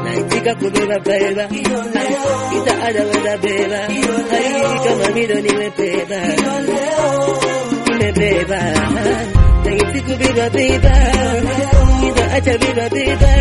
naitika kubeba beba ita ada weza beba hai kama mido nimebeba nimebeba naiti kubeba beba ita acha beba beba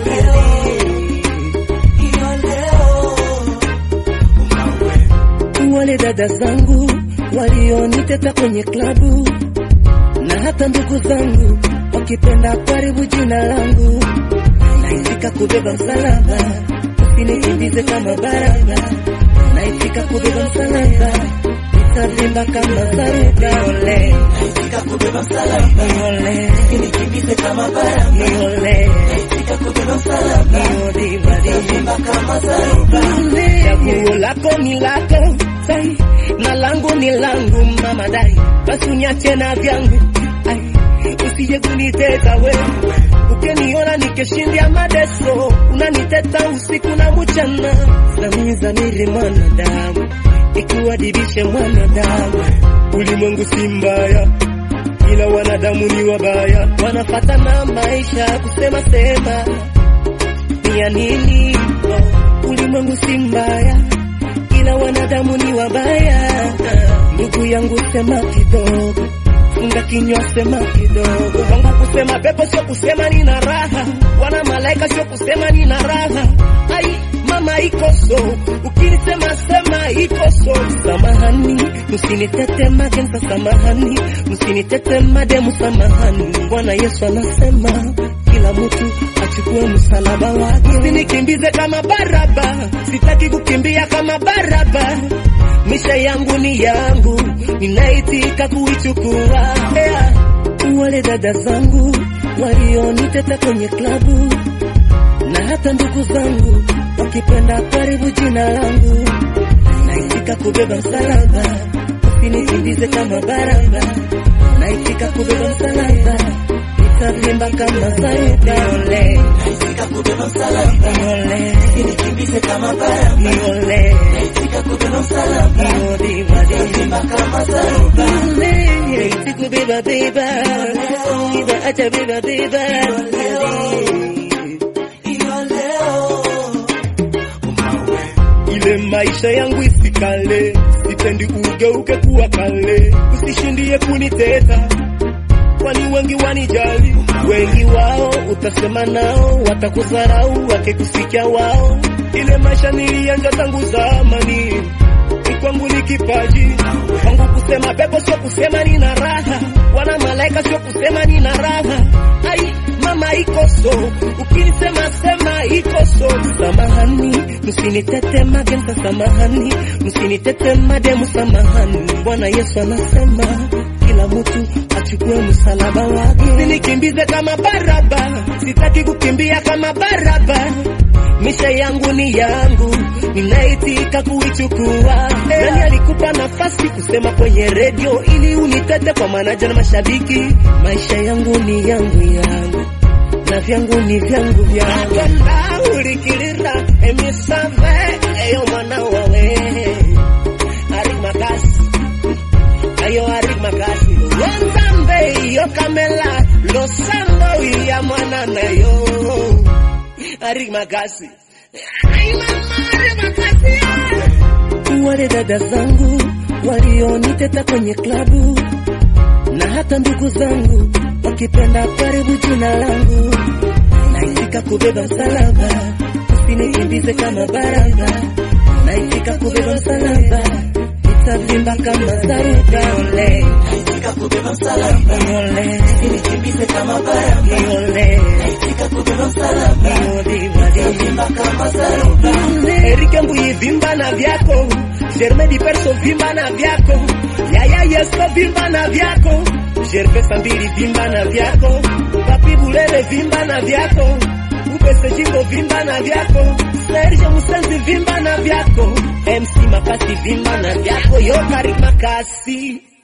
wale dada zangu walioniteta kwenye klabu na hata ndugu zangu wakipenda karibu jina langu naitika kubeba msalaba usinikimbize kama baraba naitika kubeba msalaba itavimba kama zaruba ole naitika kubeba msalaba ole usinikimbize kama baraba ole naitika kubeba msalaba Vimba kama zaruba Chaguo lako ni lako sai, na langu ni langu mama dai, basi unyache na vyangu ai, usije kuniteta wewe, ukiniona nikishindia madeso, unaniteta usiku na mchana, zamini zamiri mwanadamu, ikuadibishe mwanadamu, ulimwengu si mbaya ila wanadamu ni wabaya, wanafata na maisha kusema sema ni ya nini? Oh, ulimwengu si mbaya, ila wanadamu ni wabaya. Ndugu yangu, sema kidogo, funga kinywa, sema kidogo. Kwangu kusema pepo sio kusema nina raha, wana malaika sio kusema nina raha. Ai mama iko so, ukinisema sema iko so. Samahani, msinitete magenza, samahani, msinitete mademu, samahani. Bwana Yesu anasema kila mtu achukue msalaba wake. Usinikimbize kama Baraba, sitaki kukimbia kama Baraba. Maisha yangu ni yangu, ninaitika kuichukua. Yeah. Wale dada zangu walioniteta kwenye klabu na hata ndugu zangu wakipenda karibu jina langu, naitika kubeba msalaba, usinikimbize kama Baraba, naitika kubeba msalaba itavimba kama zaruba. Ole, naitika kubeba msalaba ole, usinikimbize kama baraba ole, naitika kubeba msalaba odi, odi. vimba kama zaruba Naiti kubeba beba, ida acha beba beba. hiyo leo Ile maisha yangu isikale, sipendi ugeuke kuwa kale, usishindie kuniteta kwani wengi wanijali, wengi wao utasema nao watakudharau, wakikusikia wao. Ile maisha nilianza tangu zamani, ni kwangu ni kipaji kwangu kusema pepo, sio kusema nina raha, wana malaika sio kusema nina raha. Ai mama iko so, ukinisema sema iko so. Samahani, msinitete magenza, samahani, msinitete mademu, samahani. Bwana Yesu anasema kila mtu achukue msalaba wake. Usinikimbize kama Baraba, sitaki kukimbia kama Baraba. Maisha yangu ni yangu, ninaitika kuichukua. Nani alikupa nafasi kusema kwenye redio ili unitete kwa manaja na mashabiki? Maisha yangu ni yangu yangu na vyangu ni vyangu vyangu. Akonda ulikilira emisave eyo mwana wawe ari makasi ayo ari makasi lozambe yo kamela losando ya mwana nayo ari makasi Ay, mama, ari makasi wale dada zangu walioniteta kwenye klabu na hata ndugu zangu wakipenda karibu jina langu, naitika kubeba msalaba, usinikimbize kama Baraba, naitika kubeba msalaba, itavimba kama zaruba. Ole, naitika kubeba msalaba ole, usinikimbize kama baraba ole, naitika kubeba msalaba odi, odi. vimba kama zaruba Erike Mbuyi vimba na vyako, Germain Di Perso vimba na vyako, Yaya Yeso vimba na vyako, Gervais mbili vimba na vyako, Papi Bulele vimba na vyako, Upese Jingo vimba na vyako, Serge Musenzi vimba na vyako, MC Makasi vimba na vyako, Yo Karim Makasi